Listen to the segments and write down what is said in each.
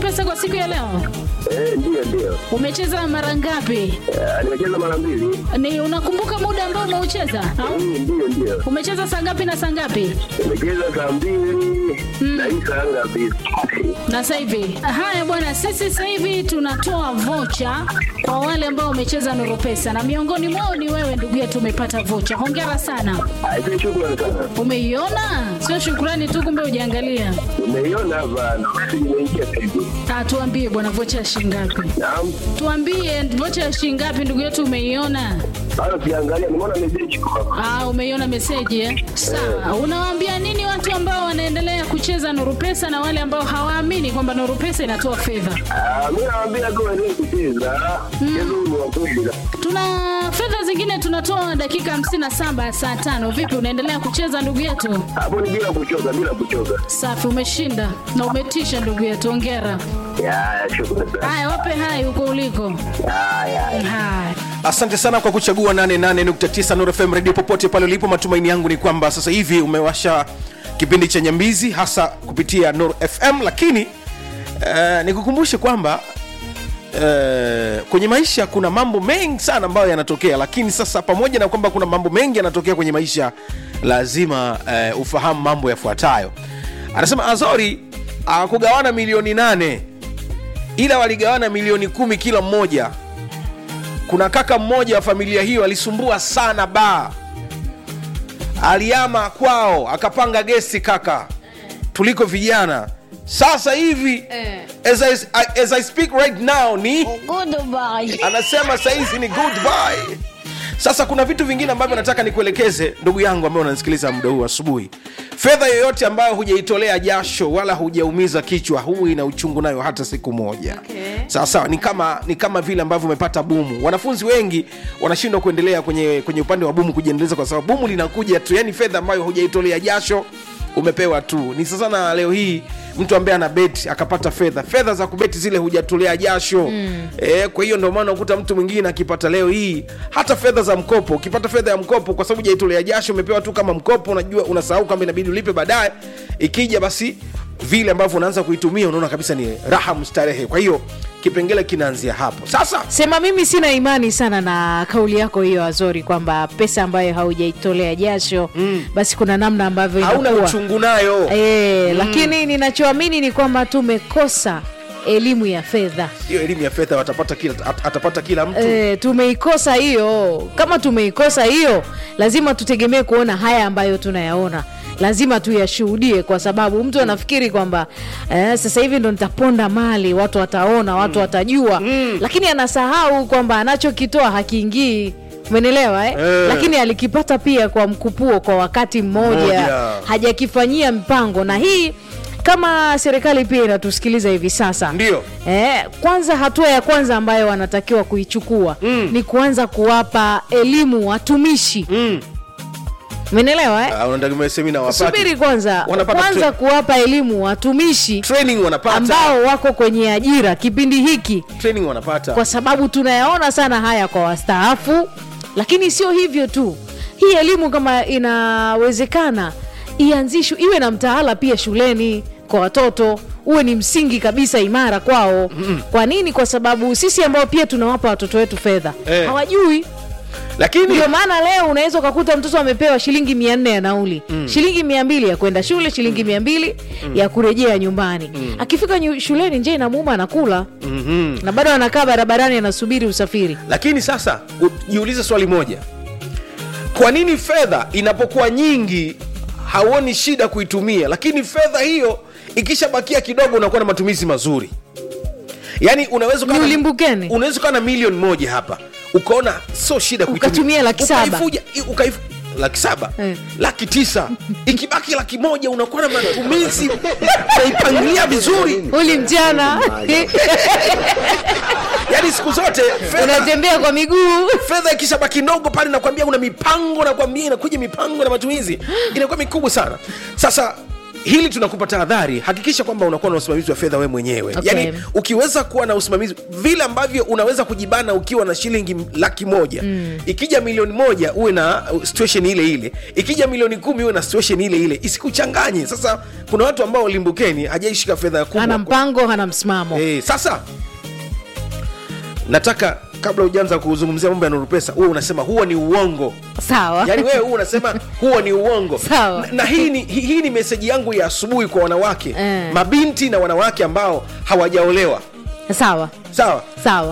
Nurupesa kwa siku ya leo? Eh, ndio ndio. Umecheza mara ngapi? Eh, nimecheza mara mbili. Ni unakumbuka muda ambao umeucheza? Au Mm, Ndio ndio. umecheza saa ngapi na saa ngapi? Nimecheza saa mbili na hii saa ngapi? Na sasa hivi. Haya bwana, sisi sasa hivi tunatoa vocha kwa wale ambao wamecheza Nurupesa na miongoni mwao ni wewe ndugu yetu, umepata vocha. Hongera sana. Aise, shukrani sana. Umeiona? Sio shukrani tu, kumbe hujaangalia. Nimeiona hapa na message imeingia sasa hivi. Ah, tuambie bwana, vocha ya shilingi ngapi? Naam. Tuambie vocha ya shilingi ngapi ndugu yetu, umeiona? Bado siangalia, nimeona message iko hapa. Ah, umeiona meseji eh? Sawa. Unawaambia nini watu ambao wanaendelea kucheza Nuru Pesa na wale ambao hawaamini kwamba Nuru Pesa inatoa fedha? Ah, mimi nawaambia tu waendelee kucheza. Mchezo huu ni wa kweli. Tuna fedha zingine tunatoa dakika 57 saa tano. Vipi, unaendelea kucheza ndugu yetu? Hapo ni bila kuchoka, bila kuchoka. Safi, umeshinda na umetisha ndugu yetu, hongera. Ya, shukrani sana. Haya, wape hai huko uliko. Ya, ya. Haya. asante sana kwa kuchagua 88.9 Nuru FM radio popote pale ulipo matumaini yangu ni kwamba sasa hivi umewasha kipindi cha nyambizi hasa kupitia Nuru FM lakini uh, nikukumbushe kwamba Uh, kwenye maisha kuna mambo mengi sana ambayo yanatokea lakini sasa pamoja na kwamba kuna mambo mengi yanatokea kwenye maisha lazima uh, ufahamu mambo yafuatayo anasema azori akugawana milioni nane ila waligawana milioni kumi kila mmoja kuna kaka mmoja wa familia hiyo alisumbua sana baa aliama kwao akapanga gesti kaka tuliko vijana sasa hivi as, I, as I speak right now ni anasema sahizi ni goodbye sasa kuna vitu vingine ambavyo nataka nikuelekeze ndugu yangu ambaye unanisikiliza muda huu asubuhi fedha yoyote ambayo hujaitolea jasho wala hujaumiza kichwa huu ina uchungu nayo hata siku moja Okay. sawa sawa ni kama ni kama vile ambavyo umepata bumu wanafunzi wengi wanashindwa kuendelea kwenye kwenye upande wa bumu kujiendeleza kwa sababu bumu linakuja tu yani fedha ambayo hujaitolea jasho umepewa tu ni sasa na leo hii mtu ambaye ana beti akapata fedha fedha za kubeti zile hujatolea jasho mm. e, kwa hiyo ndio maana ukuta mtu mwingine akipata leo hii hata fedha za mkopo ukipata fedha ya mkopo kwa sababu hujaitolea jasho umepewa tu kama mkopo unajua unasahau kama inabidi ulipe baadaye ikija basi vile ambavyo unaanza kuitumia unaona kabisa ni raha mstarehe kwa hiyo kipengele kinaanzia hapo sasa sema mimi sina imani sana na kauli yako hiyo azori kwamba pesa ambayo haujaitolea jasho mm. basi kuna namna ambavyo hauna inakuwa uchungu nayo e, mm. lakini ninachoamini ni kwamba tumekosa elimu ya fedha hiyo elimu ya fedha watapata kila, at- atapata kila mtu e, tumeikosa hiyo kama tumeikosa hiyo lazima tutegemee kuona haya ambayo tunayaona lazima tuyashuhudie kwa sababu mtu anafikiri kwamba eh, sasa hivi ndo nitaponda mali watu wataona watu watajua lakini anasahau kwamba anachokitoa hakiingii umenielewa eh? Eh. lakini alikipata pia kwa mkupuo kwa wakati mmoja Mmoja. hajakifanyia mpango na hii kama serikali pia inatusikiliza hivi sasa Ndio. eh, kwanza hatua ya kwanza ambayo wanatakiwa kuichukua mm. ni kuanza kuwapa elimu watumishi mm. umenielewa eh? Ah, unategemea semina wapate subiri kwanza Wanapata kwanza tra- kuwapa elimu watumishi training wanapata ambao wako kwenye ajira kipindi hiki training wanapata kwa sababu tunayaona sana haya kwa wastaafu lakini sio hivyo tu hii elimu kama inawezekana ianzishwe iwe na mtaala pia shuleni kwa watoto uwe ni msingi kabisa imara kwao mm kwa nini kwa sababu sisi ambao pia tunawapa watoto wetu fedha Eh. hawajui lakini ndio maana leo unaweza ukakuta mtoto amepewa shilingi mia nne ya nauli mm. shilingi mia mbili ya kwenda shule shilingi mia mbili mm. ya kurejea nyumbani mm. akifika nyu, shuleni nje inamuuma anakula mm-hmm. na bado anakaa barabarani anasubiri usafiri lakini sasa u- jiulize swali moja kwa nini fedha inapokuwa nyingi hauoni shida kuitumia lakini fedha hiyo ikishabakia kidogo unakuwa na matumizi mazuri yaani unaweza ukawa Ni na- ulimbukeni. unaweza ukawa na milioni moja hapa ukaona sio shida kuitumia. Ukatumia laki saba. Ukaifuja- i- ukaif- laki saba Eh. laki tisa ikibaki laki moja unakuwa na matumizi unaipangilia vizuri uli mchana yaani siku zote fedha unatembea kwa miguu fedha ikishabaki ndogo pale nakwambia una mipango nakwambia inakuja mipango na matumizi inakuwa mikubwa sana sasa hili tunakupa tahadhari hakikisha kwamba unakuwa na usimamizi wa fedha we mwenyewe Okay. yaani ukiweza kuwa na usimamizi vile ambavyo unaweza kujibana ukiwa na shilingi laki moja mm. ikija milioni moja uwe na uh, situation ile ile ikija milioni kumi uwe na situation ile ile isikuchanganye sasa kuna watu ambao limbukeni hajaishika fedha kubwa hana mpango hana msimamo Eh, sasa nataka kabla hujaanza kuzungumzia mambo ya nuru pesa huwe unasema huo ni uongo sawa yaani wewe huo unasema huo ni uongo Sawa. na, na hii ni, hii, hii ni meseji yangu ya asubuhi kwa wanawake Eh. mabinti na wanawake ambao hawajaolewa sawa sawa sawa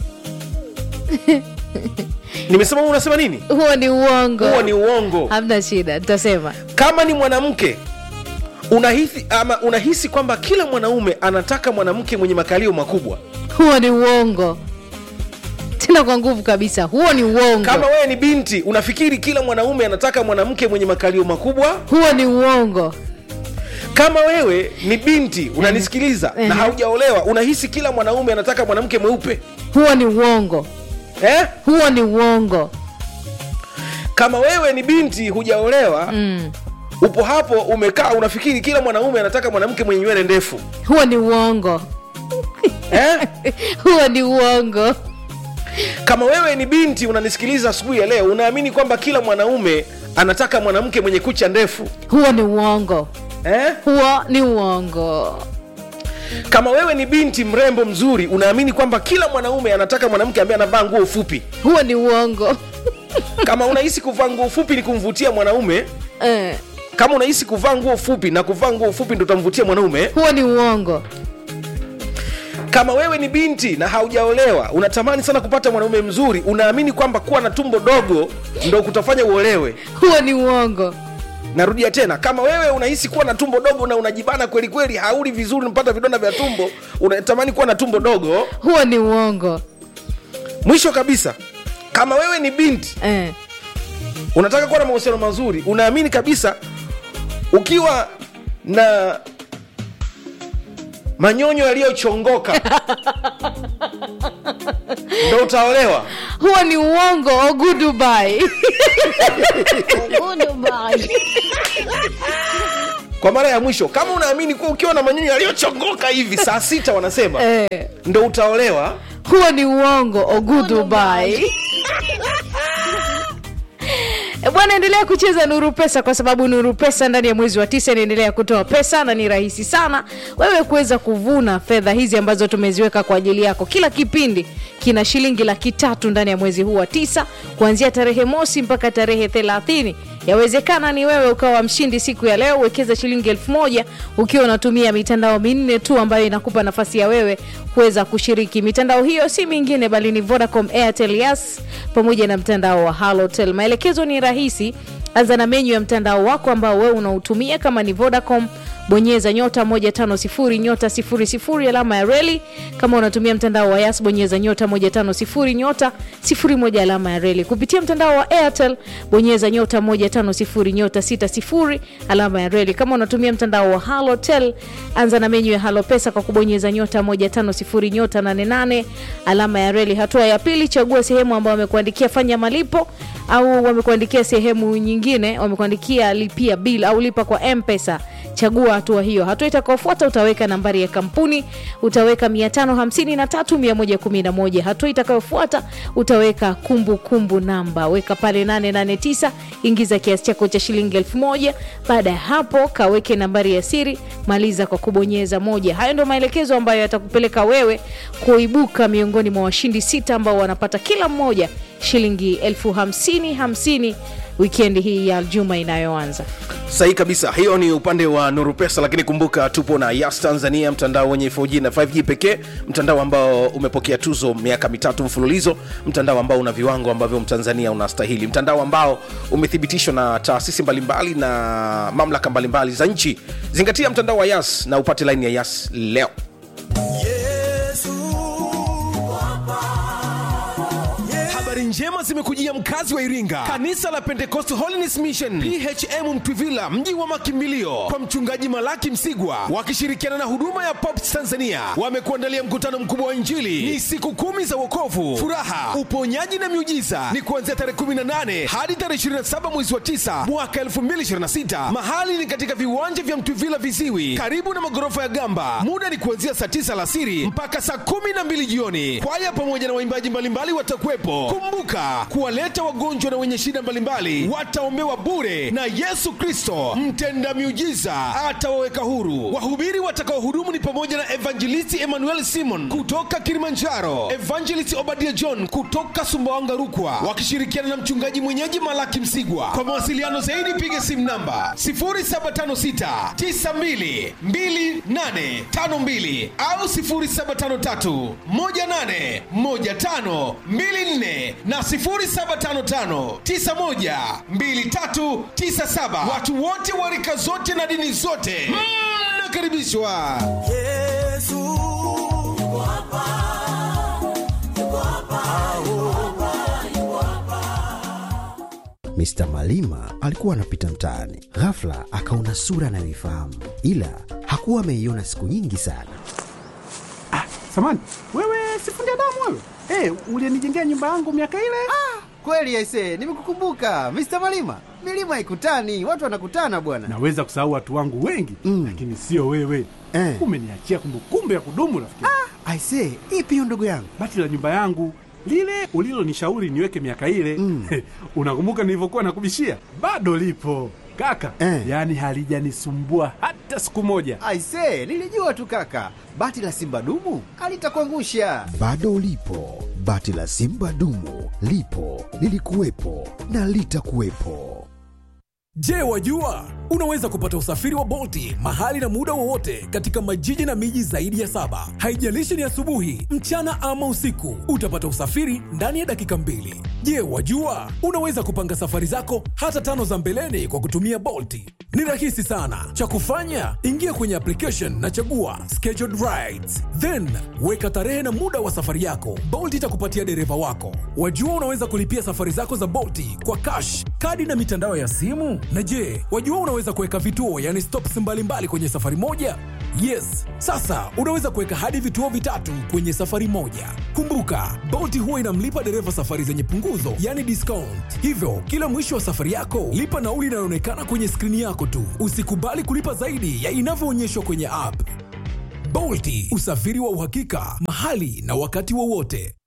nimesema wewe unasema nini huo ni uongo huo ni uongo hamna shida tutasema kama ni mwanamke unahisi ama unahisi kwamba kila mwanaume anataka mwanamke mwenye makalio makubwa huo ni uongo tena kwa nguvu kabisa huo ni uongo kama wewe ni binti unafikiri kila mwanaume anataka mwanamke mwenye makalio makubwa huo ni uongo kama wewe ni binti unanisikiliza Mhm. na haujaolewa unahisi kila mwanaume anataka mwanamke mweupe huo ni uongo eh? huo ni uongo kama wewe ni binti hujaolewa mm. upo hapo umekaa unafikiri kila mwanaume anataka mwanamke mwenye nywele ndefu huo ni uongo eh? huo ni uongo kama wewe ni binti unanisikiliza asubuhi ya leo unaamini kwamba kila mwanaume anataka mwanamke mwenye kucha ndefu huo ni uongo eh? huo ni uongo kama wewe ni binti mrembo mzuri unaamini kwamba kila mwanaume anataka mwanamke ambaye anavaa nguo fupi huo ni uongo kama unahisi kuvaa nguo fupi ni kumvutia mwanaume eh, kama unahisi kuvaa nguo fupi na kuvaa nguo fupi ndo utamvutia mwanaume huo ni uongo kama wewe ni binti na haujaolewa unatamani sana kupata mwanaume mzuri unaamini kwamba kuwa na tumbo dogo ndo kutafanya uolewe huo ni uongo narudia tena kama wewe unahisi kuwa na tumbo dogo na unajibana kweli kweli hauli vizuri unapata vidonda vya tumbo unatamani kuwa na tumbo dogo huo ni uongo mwisho kabisa kama wewe ni binti eh, unataka kuwa na mahusiano mazuri unaamini kabisa ukiwa na manyonyo yaliyochongoka ndo utaolewa huo ni uongo ogudubai kwa mara ya mwisho kama unaamini kuwa ukiwa na manyonyo yaliyochongoka hivi saa sita wanasema eh, ndo utaolewa huo ni uongo ogudubai E bwana endelea kucheza nuru pesa kwa sababu nuru pesa ndani ya mwezi wa tisa inaendelea kutoa pesa na ni rahisi sana wewe kuweza kuvuna fedha hizi ambazo tumeziweka kwa ajili yako kila kipindi kina shilingi laki tatu ndani ya mwezi huu wa tisa kuanzia tarehe mosi mpaka tarehe thelathini yawezekana ni wewe ukawa mshindi siku ya leo uwekeza shilingi elfu moja ukiwa unatumia mitandao minne tu ambayo inakupa nafasi ya wewe kuweza kushiriki mitandao hiyo si mingine bali ni vodacom airtel yas pamoja na mtandao wa halotel maelekezo ni rahisi anza na menyu ya mtandao wako ambao wewe unautumia kama ni vodacom bonyeza nyota 150 nyota 00 alama ya reli kama unatumia mtandao wa yas bonyeza nyota 150 nyota 01 alama ya reli kupitia mtandao wa airtel bonyeza nyota 150 nyota 60 alama ya reli kama unatumia mtandao wa halotel anza na menyu ya halo pesa kwa kubonyeza nyota 150 nyota 88 alama ya reli hatua ya pili chagua sehemu ambayo wamekuandikia fanya malipo au wamekuandikia sehemu nyingine wamekuandikia lipia bill au lipa kwa mpesa chagua hatua hiyo hatua itakaofuata utaweka nambari ya kampuni utaweka 553111 hatua itakayofuata utaweka kumbukumbu kumbu namba weka pale 889 ingiza kiasi chako cha shilingi 1000 baada ya hapo kaweke nambari ya siri maliza kwa kubonyeza moja hayo ndio maelekezo ambayo yatakupeleka wewe kuibuka miongoni mwa washindi sita ambao wanapata kila mmoja shilingi elfu hamsini hamsini wikendi hii ya juma inayoanza sahihi kabisa hiyo ni upande wa nuru pesa lakini kumbuka tupo na yas tanzania mtandao wenye 4g na 5g pekee mtandao ambao umepokea tuzo miaka mitatu mfululizo mtandao ambao una viwango ambavyo mtanzania unastahili mtandao ambao umethibitishwa na taasisi mbalimbali na mamlaka mbalimbali za nchi zingatia mtandao wa yas na upate laini ya yas leo habari njema zimekujia mkazi wa iringa kanisa la pentecost holiness mission phm mtwivila mji wa makimbilio kwa mchungaji malaki msigwa wakishirikiana na huduma ya pops tanzania wamekuandalia mkutano mkubwa wa injili ni siku kumi za wokovu furaha uponyaji na miujiza ni kuanzia tarehe 18 hadi tarehe 27 mwezi wa 9 mwaka 2026 mahali ni katika viwanja vya mtwivila viziwi karibu na magorofa ya gamba muda ni kuanzia saa 9 alasiri mpaka saa 12 jioni kwaya pamoja na waimbaji mbalimbali watakuwepo kumbuka kuwaleta wagonjwa na wenye shida mbalimbali wataombewa bure na yesu kristo mtenda miujiza atawaweka huru wahubiri watakaohudumu ni pamoja na evangelisti emmanuel simon kutoka kilimanjaro evangelist obadia john kutoka sumbawanga rukwa wakishirikiana na mchungaji mwenyeji malaki msigwa kwa mawasiliano zaidi piga simu namba 0756 92 2852 au 0753 18 15 24 na 0755 91 2397 watu wote wa rika zote na dini zote mnakaribishwa Mr. Malima alikuwa anapita mtaani, ghafla akaona sura anayoifahamu, ila hakuwa ameiona siku nyingi sana. Samani, wewe sifundi damu wewe? Eh, ulinijengea nyumba yangu miaka ile? Kweli aise, nimekukumbuka Mr. Malima. Milima ikutani, watu wanakutana bwana. Naweza kusahau watu wangu wengi Mm. lakini sio wewe. Eh. Umeniachia kumbukumbu ya kudumu rafiki. Aise, ipi hiyo ndugu yangu? Bati la nyumba yangu lile ulilonishauri niweke miaka ile Mm. unakumbuka nilivyokuwa nakubishia? Bado lipo kaka, Eh. yaani halijanisumbua hata siku moja. Aise, nilijua tu kaka, bati la simba dumu alitakuangusha. Bado ulipo, bati la simba dumu lipo, lilikuwepo na litakuwepo. Je, wajua unaweza kupata usafiri wa Bolti mahali na muda wowote katika majiji na miji zaidi ya saba. Haijalishi ni asubuhi, mchana ama usiku, utapata usafiri ndani ya dakika mbili. Je, wajua unaweza kupanga safari zako hata tano za mbeleni kwa kutumia Bolti? Ni rahisi sana. Cha kufanya, ingia kwenye application na chagua scheduled rides, then weka tarehe na muda wa safari yako. Bolt itakupatia dereva wako. Wajua unaweza kulipia safari zako za Bolti kwa cash, kadi na mitandao ya simu. Na je, wajua unaweza kuweka vituo, yani stops mbalimbali kwenye safari moja? Yes, sasa unaweza kuweka hadi vituo vitatu kwenye safari moja. Kumbuka, Bolt huwa inamlipa dereva safari zenye punguzo, yani discount. Hivyo, kila mwisho wa safari yako, lipa nauli inayoonekana kwenye skrini yako tu. Usikubali kulipa zaidi ya inavyoonyeshwa kwenye app. Bolti, usafiri wa uhakika, mahali na wakati wowote.